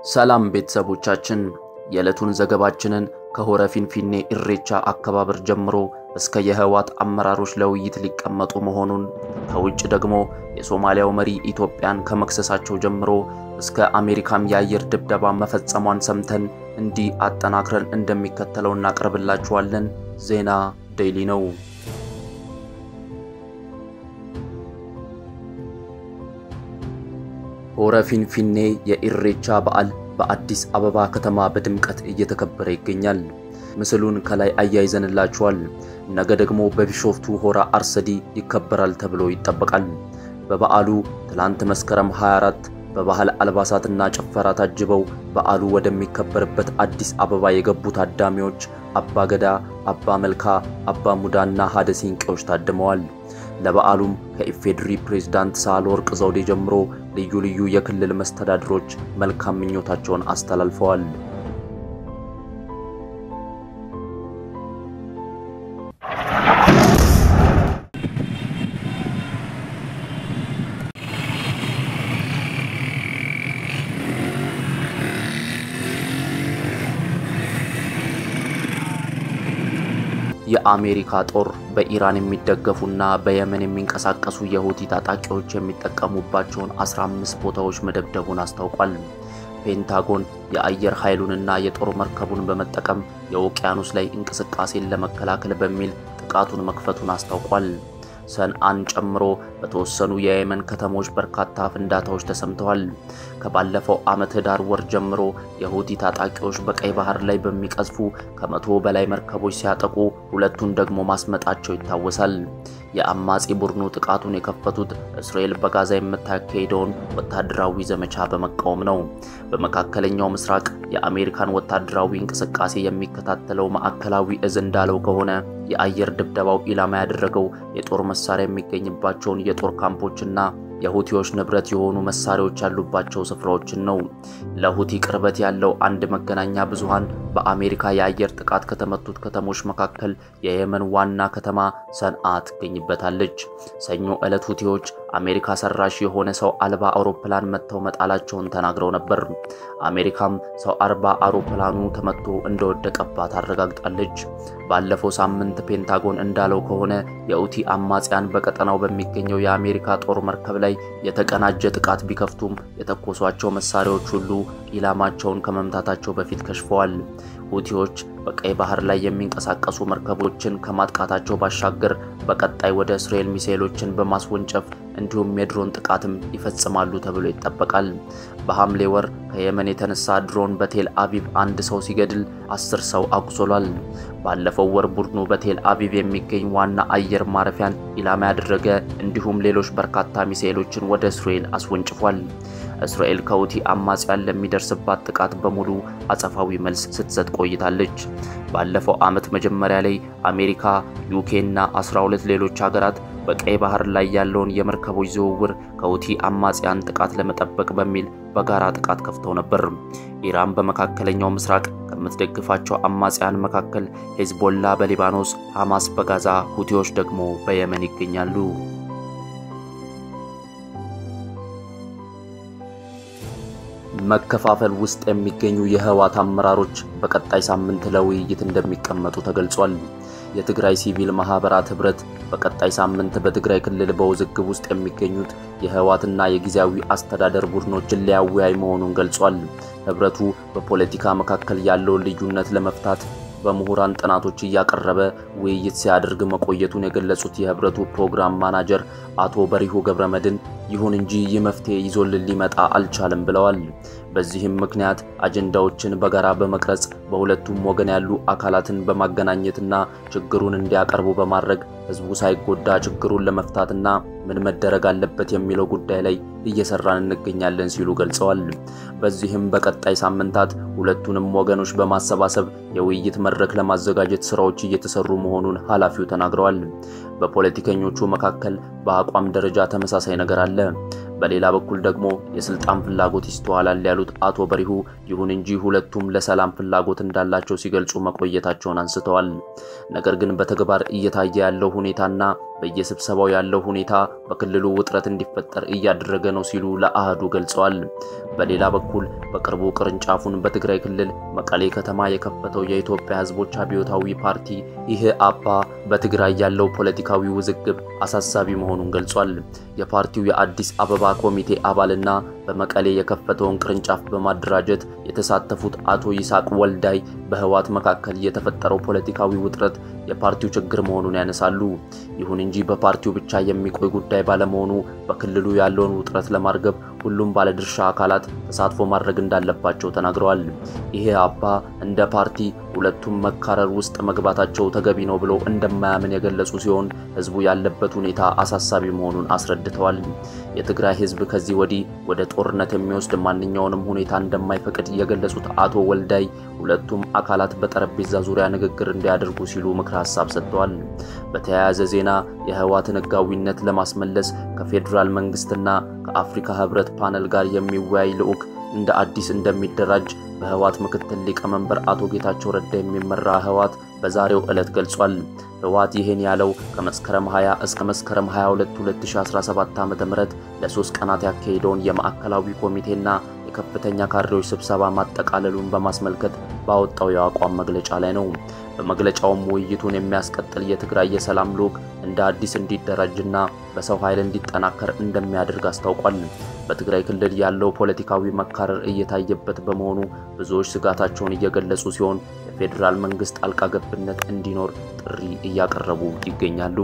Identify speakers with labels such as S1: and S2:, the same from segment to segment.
S1: ሰላም ቤተሰቦቻችን፣ የዕለቱን ዘገባችንን ከሆረ ፊንፊኔ ኢሬቻ አከባበር ጀምሮ እስከ የህወሓት አመራሮች ለውይይት ሊቀመጡ መሆኑን ከውጭ ደግሞ የሶማሊያው መሪ ኢትዮጵያን ከመክሰሳቸው ጀምሮ እስከ አሜሪካም የአየር ድብደባ መፈጸሟን ሰምተን እንዲህ አጠናክረን እንደሚከተለው እናቀርብላችኋለን። ዜና ዴይሊ ነው። ሆረ ፊንፊኔ የኢሬቻ በዓል በአዲስ አበባ ከተማ በድምቀት እየተከበረ ይገኛል። ምስሉን ከላይ አያይዘንላችኋል። ነገ ደግሞ በቢሾፍቱ ሆራ አርሰዲ ይከበራል ተብሎ ይጠበቃል። በበዓሉ ትላንት መስከረም 24 በባህል አልባሳትና ጭፈራ ታጅበው በዓሉ ወደሚከበርበት አዲስ አበባ የገቡ ታዳሚዎች አባ ገዳ፣ አባ መልካ፣ አባ ሙዳና ሀደ ሲንቄዎች ታድመዋል። ለበዓሉም ከኢፌድሪ ፕሬዝዳንት ሳህለወርቅ ዘውዴ ጀምሮ ልዩ ልዩ የክልል መስተዳድሮች መልካም ምኞታቸውን አስተላልፈዋል። የአሜሪካ ጦር በኢራን የሚደገፉና በየመን የሚንቀሳቀሱ የሁቲ ታጣቂዎች የሚጠቀሙባቸውን 15 ቦታዎች መደብደቡን አስታውቋል። ፔንታጎን የአየር ኃይሉንና የጦር መርከቡን በመጠቀም የውቅያኖስ ላይ እንቅስቃሴን ለመከላከል በሚል ጥቃቱን መክፈቱን አስታውቋል። ሰንአን ጨምሮ በተወሰኑ የየመን ከተሞች በርካታ ፍንዳታዎች ተሰምተዋል። ከባለፈው ዓመት ህዳር ወር ጀምሮ የሁቲ ታጣቂዎች በቀይ ባህር ላይ በሚቀዝፉ ከመቶ በላይ መርከቦች ሲያጠቁ ሁለቱን ደግሞ ማስመጣቸው ይታወሳል። የአማጺ ቡድኑ ጥቃቱን የከፈቱት እስራኤል በጋዛ የምታካሄደውን ወታደራዊ ዘመቻ በመቃወም ነው። በመካከለኛው ምስራቅ የአሜሪካን ወታደራዊ እንቅስቃሴ የሚከታተለው ማዕከላዊ እዝ እንዳለው ከሆነ የአየር ድብደባው ኢላማ ያደረገው የጦር መሳሪያ የሚገኝባቸውን የጦር ካምፖችና የሁቲዎች ንብረት የሆኑ መሳሪያዎች ያሉባቸው ስፍራዎችን ነው። ለሁቲ ቅርበት ያለው አንድ መገናኛ ብዙሃን በአሜሪካ የአየር ጥቃት ከተመቱት ከተሞች መካከል የየመን ዋና ከተማ ሰንዓ ትገኝበታለች። ሰኞ ዕለት ሁቲዎች አሜሪካ ሰራሽ የሆነ ሰው አልባ አውሮፕላን መጥተው መጣላቸውን ተናግረው ነበር። አሜሪካም ሰው አልባ አውሮፕላኑ ተመቶ እንደወደቀባት አረጋግጣለች። ባለፈው ሳምንት ፔንታጎን እንዳለው ከሆነ የሁቲ አማጽያን በቀጠናው በሚገኘው የአሜሪካ ጦር መርከብ ላይ የተቀናጀ ጥቃት ቢከፍቱም የተኮሷቸው መሳሪያዎች ሁሉ ኢላማቸውን ከመምታታቸው በፊት ከሽፈዋል። ሁቲዎች በቀይ ባህር ላይ የሚንቀሳቀሱ መርከቦችን ከማጥቃታቸው ባሻገር በቀጣይ ወደ እስራኤል ሚሳኤሎችን በማስወንጨፍ እንዲሁም የድሮን ጥቃትም ይፈጽማሉ ተብሎ ይጠበቃል። በሐምሌ ወር ከየመን የተነሳ ድሮን በቴል አቪቭ አንድ ሰው ሲገድል አስር ሰው አቁስሏል። ባለፈው ወር ቡድኑ በቴል አቪቭ የሚገኝ ዋና አየር ማረፊያን ኢላማ ያደረገ እንዲሁም ሌሎች በርካታ ሚሳኤሎችን ወደ እስራኤል አስወንጭፏል። እስራኤል ከሁቲ አማጽያን ለሚደርስባት ጥቃት በሙሉ አጸፋዊ መልስ ስትሰጥ ቆይታለች። ባለፈው ዓመት መጀመሪያ ላይ አሜሪካ፣ ዩኬ እና 12 ሌሎች ሀገራት በቀይ ባህር ላይ ያለውን የመርከቦች ዝውውር ከሁቲ አማጽያን ጥቃት ለመጠበቅ በሚል በጋራ ጥቃት ከፍተው ነበር። ኢራን በመካከለኛው ምስራቅ ከምትደግፋቸው አማጽያን መካከል ሄዝቦላ በሊባኖስ፣ ሐማስ በጋዛ፣ ሁቲዎች ደግሞ በየመን ይገኛሉ። መከፋፈል ውስጥ የሚገኙ የህወሓት አመራሮች በቀጣይ ሳምንት ለውይይት እንደሚቀመጡ ተገልጿል። የትግራይ ሲቪል ማህበራት ህብረት በቀጣይ ሳምንት በትግራይ ክልል በውዝግብ ውስጥ የሚገኙት የህወሓትና የጊዜያዊ አስተዳደር ቡድኖችን ሊያወያይ መሆኑን ገልጿል። ህብረቱ በፖለቲካ መካከል ያለውን ልዩነት ለመፍታት በምሁራን ጥናቶች እያቀረበ ውይይት ሲያደርግ መቆየቱን የገለጹት የህብረቱ ፕሮግራም ማናጀር አቶ በሪሁ ገብረመድን ይሁን እንጂ ይህ መፍትሄ ይዞልን ሊመጣ አልቻለም ብለዋል። በዚህም ምክንያት አጀንዳዎችን በጋራ በመቅረጽ በሁለቱም ወገን ያሉ አካላትን በማገናኘትና ችግሩን እንዲያቀርቡ በማድረግ ህዝቡ ሳይጎዳ ችግሩን ለመፍታትና ምን መደረግ አለበት የሚለው ጉዳይ ላይ እየሰራን እንገኛለን ሲሉ ገልጸዋል። በዚህም በቀጣይ ሳምንታት ሁለቱንም ወገኖች በማሰባሰብ የውይይት መድረክ ለማዘጋጀት ስራዎች እየተሰሩ መሆኑን ኃላፊው ተናግረዋል። በፖለቲከኞቹ መካከል በአቋም ደረጃ ተመሳሳይ ነገር አለ። በሌላ በኩል ደግሞ የስልጣን ፍላጎት ይስተዋላል ያሉት አቶ በሪሁ፣ ይሁን እንጂ ሁለቱም ለሰላም ፍላጎት እንዳላቸው ሲገልጹ መቆየታቸውን አንስተዋል። ነገር ግን በተግባር እየታየ ያለው ሁኔታና በየስብሰባው ያለው ሁኔታ በክልሉ ውጥረት እንዲፈጠር እያደረገ ነው ሲሉ ለአህዱ ገልጸዋል። በሌላ በኩል በቅርቡ ቅርንጫፉን በትግራይ ክልል መቀሌ ከተማ የከፈተው የኢትዮጵያ ሕዝቦች አብዮታዊ ፓርቲ ይህ አባ በትግራይ ያለው ፖለቲካዊ ውዝግብ አሳሳቢ መሆኑን ገልጿል። የፓርቲው የአዲስ አበባ ኮሚቴ አባልና በመቀሌ የከፈተውን ቅርንጫፍ በማደራጀት የተሳተፉት አቶ ይስሐቅ ወልዳይ በህወሓት መካከል የተፈጠረው ፖለቲካዊ ውጥረት የፓርቲው ችግር መሆኑን ያነሳሉ። ይሁን እንጂ በፓርቲው ብቻ የሚቆይ ጉዳይ ባለመሆኑ በክልሉ ያለውን ውጥረት ለማርገብ ሁሉም ባለድርሻ አካላት ተሳትፎ ማድረግ እንዳለባቸው ተናግረዋል። ይሄ አባ እንደ ፓርቲ ሁለቱም መካረር ውስጥ መግባታቸው ተገቢ ነው ብሎ እንደማያምን የገለጹ ሲሆን ህዝቡ ያለበት ሁኔታ አሳሳቢ መሆኑን አስረድተዋል። የትግራይ ህዝብ ከዚህ ወዲህ ወደ ጦርነት የሚወስድ ማንኛውንም ሁኔታ እንደማይፈቅድ የገለጹት አቶ ወልዳይ ሁለቱም አካላት በጠረጴዛ ዙሪያ ንግግር እንዲያደርጉ ሲሉ ምክረ ሀሳብ ሰጥተዋል። በተያያዘ ዜና የህወሓትን ህጋዊነት ለማስመለስ ከፌዴራል መንግስትና ከአፍሪካ ህብረት ፓነል ጋር የሚወያይ ልዑክ እንደ አዲስ እንደሚደራጅ በህወሓት ምክትል ሊቀመንበር አቶ ጌታቸው ረዳ የሚመራ ህወሓት በዛሬው ዕለት ገልጿል። ህወሓት ይህን ያለው ከመስከረም 20 እስከ መስከረም 22 2017 ዓ.ም ለሶስት ቀናት ያካሄደውን የማዕከላዊ ኮሚቴና የከፍተኛ ካድሬዎች ስብሰባ ማጠቃለሉን በማስመልከት ባወጣው የአቋም መግለጫ ላይ ነው። በመግለጫውም ውይይቱን የሚያስቀጥል የትግራይ የሰላም ልዑክ እንደ አዲስ እንዲደራጅና በሰው ኃይል እንዲጠናከር እንደሚያደርግ አስታውቋል። በትግራይ ክልል ያለው ፖለቲካዊ መካረር እየታየበት በመሆኑ ብዙዎች ስጋታቸውን እየገለጹ ሲሆን የፌዴራል መንግስት ጣልቃ ገብነት እንዲኖር ጥሪ እያቀረቡ ይገኛሉ።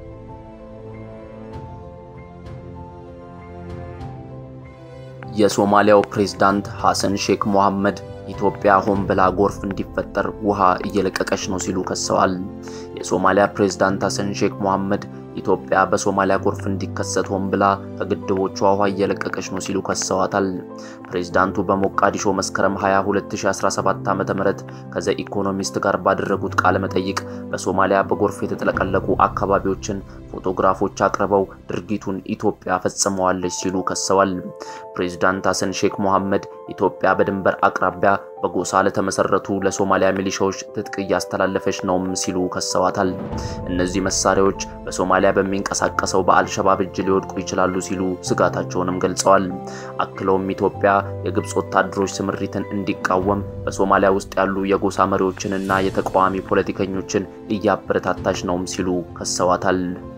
S1: የሶማሊያው ፕሬዝዳንት ሐሰን ሼክ ሞሐመድ ኢትዮጵያ ሆን ብላ ጎርፍ እንዲፈጠር ውሃ እየለቀቀች ነው ሲሉ ከሰዋል። የሶማሊያ ፕሬዝዳንት ሐሰን ሼክ ሞሐመድ ኢትዮጵያ በሶማሊያ ጎርፍ እንዲከሰት ሆን ብላ ከግድቦቿ ውሃ እየለቀቀች ነው ሲሉ ከሰዋታል። ፕሬዝዳንቱ በሞቃዲሾ መስከረም 20 2017 ዓ.ም ከዘ ኢኮኖሚስት ጋር ባደረጉት ቃለ መጠይቅ በሶማሊያ በጎርፍ የተጥለቀለቁ አካባቢዎችን ፎቶግራፎች አቅርበው ድርጊቱን ኢትዮጵያ ፈጽመዋለች ሲሉ ከሰዋል። ፕሬዝዳንት ሐሰን ሼክ ሞሐመድ ኢትዮጵያ በድንበር አቅራቢያ በጎሳ ለተመሰረቱ ለሶማሊያ ሚሊሻዎች ትጥቅ እያስተላለፈች ነውም ሲሉ ከሰዋታል። እነዚህ መሳሪያዎች በሶማሊያ በሚንቀሳቀሰው በአልሸባብ እጅ ሊወድቁ ይችላሉ ሲሉ ስጋታቸውንም ገልጸዋል። አክለውም ኢትዮጵያ የግብፅ ወታደሮች ስምሪትን እንዲቃወም በሶማሊያ ውስጥ ያሉ የጎሳ መሪዎችንና የተቃዋሚ ፖለቲከኞችን እያበረታታች ነውም ሲሉ ከሰዋታል።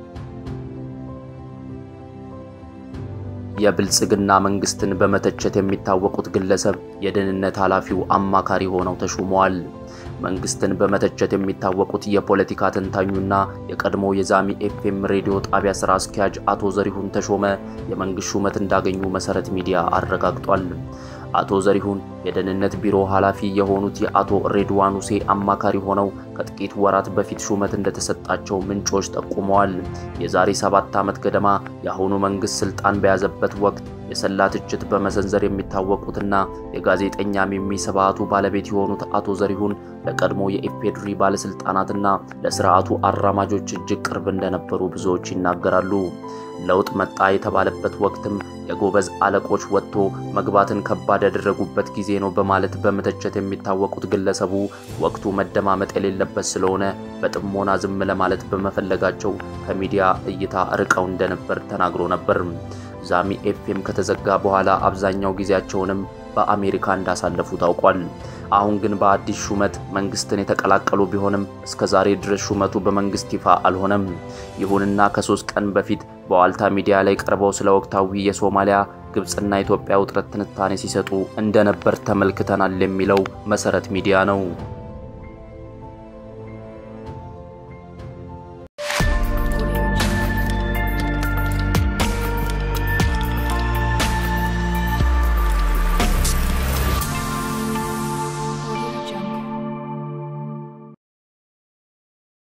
S1: የብልጽግና መንግስትን በመተቸት የሚታወቁት ግለሰብ የደህንነት ኃላፊው አማካሪ ሆነው ተሹመዋል። መንግስትን በመተቸት የሚታወቁት የፖለቲካ ተንታኙና የቀድሞ የዛሚ ኤፍኤም ሬዲዮ ጣቢያ ስራ አስኪያጅ አቶ ዘሪሁን ተሾመ የመንግስት ሹመት እንዳገኙ መሰረት ሚዲያ አረጋግጧል። አቶ ዘሪሁን የደህንነት ቢሮ ኃላፊ የሆኑት የአቶ ሬድዋን ሁሴ አማካሪ ሆነው ከጥቂት ወራት በፊት ሹመት እንደተሰጣቸው ምንጮች ጠቁመዋል። የዛሬ ሰባት ዓመት ገደማ የአሁኑ መንግስት ስልጣን በያዘበት ወቅት የሰላ ትችት በመሰንዘር የሚታወቁትና የጋዜጠኛ ሚሚ ስብሃቱ ባለቤት የሆኑት አቶ ዘሪሁን ለቀድሞ የኢፌድሪ ባለስልጣናትና ለስርዓቱ አራማጆች እጅግ ቅርብ እንደነበሩ ብዙዎች ይናገራሉ። ለውጥ መጣ የተባለበት ወቅትም የጎበዝ አለቆች ወጥቶ መግባትን ከባድ ያደረጉበት ጊዜ ነው በማለት በመተቸት የሚታወቁት ግለሰቡ ወቅቱ መደማመጥ የሌለበት ስለሆነ በጥሞና ዝም ለማለት በመፈለጋቸው ከሚዲያ እይታ ርቀው እንደነበር ተናግሮ ነበር። ዛሚ ኤፍኤም ከተዘጋ በኋላ አብዛኛው ጊዜያቸውንም በአሜሪካ እንዳሳለፉ ታውቋል። አሁን ግን በአዲስ ሹመት መንግስትን የተቀላቀሉ ቢሆንም እስከ ዛሬ ድረስ ሹመቱ በመንግስት ይፋ አልሆነም። ይሁንና ከሶስት ቀን በፊት በዋልታ ሚዲያ ላይ ቀርበው ስለ ወቅታዊ የሶማሊያ ግብፅና ኢትዮጵያ ውጥረት ትንታኔ ሲሰጡ እንደነበር ተመልክተናል የሚለው መሰረት ሚዲያ ነው።